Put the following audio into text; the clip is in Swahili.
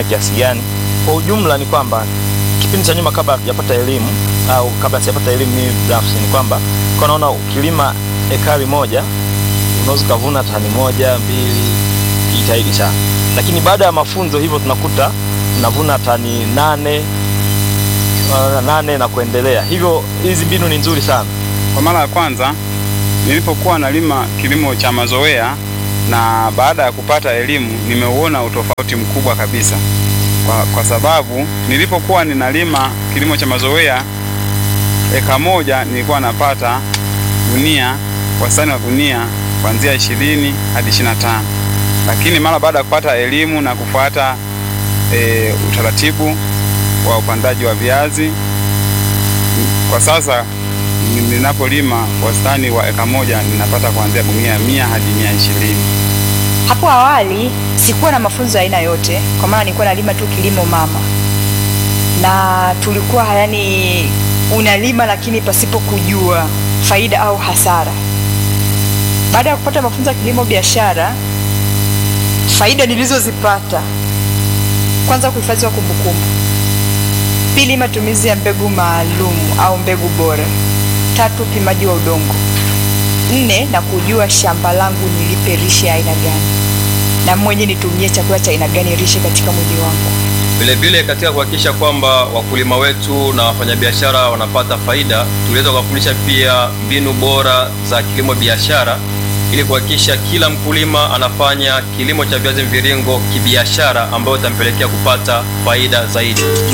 kiasi gani. Kwa ujumla ni kwamba kipindi cha nyuma kabla hatujapata elimu au kabla sijapata elimu mimi binafsi ni kwamba kwa naona ukilima ekari moja unaweza ukavuna tani moja mbili, jitahidi sana, lakini baada ya mafunzo hivyo tunakuta tunavuna tani nane uh, nane na kuendelea. Hivyo hizi mbinu ni nzuri sana. Kwa mara ya kwanza nilipokuwa nalima kilimo cha mazoea na baada ya kupata elimu nimeuona utofauti mkubwa kabisa, kwa, kwa sababu nilipokuwa ninalima kilimo cha mazoea eka moja nilikuwa napata gunia, wastani wa gunia kuanzia ishirini hadi ishirini na tano lakini mara baada ya kupata elimu na kufuata e, utaratibu wa upandaji wa viazi kwa sasa ninapolima wastani wa eka moja ninapata kuanzia gunia mia hadi mia ishirini. Hapo awali sikuwa na mafunzo ya aina yote, kwa maana nilikuwa nalima tu kilimo mama, na tulikuwa yani unalima lakini pasipo kujua faida au hasara. Baada ya kupata mafunzo ya kilimo biashara, faida nilizozipata, kwanza, kuhifadhi wa kumbukumbu; pili, matumizi ya mbegu maalum au mbegu bora; tatu, upimaji wa udongo; nne, na kujua shamba langu nilipe lishe ya aina gani na mwenye nitumie chakula cha aina gani lishe katika mwili wangu. Vilevile katika kuhakikisha kwamba wakulima wetu na wafanyabiashara wanapata faida, tuliweza kuwafundisha pia mbinu bora za kilimo biashara ili kuhakikisha kila mkulima anafanya kilimo cha viazi mviringo kibiashara ambayo itampelekea kupata faida zaidi.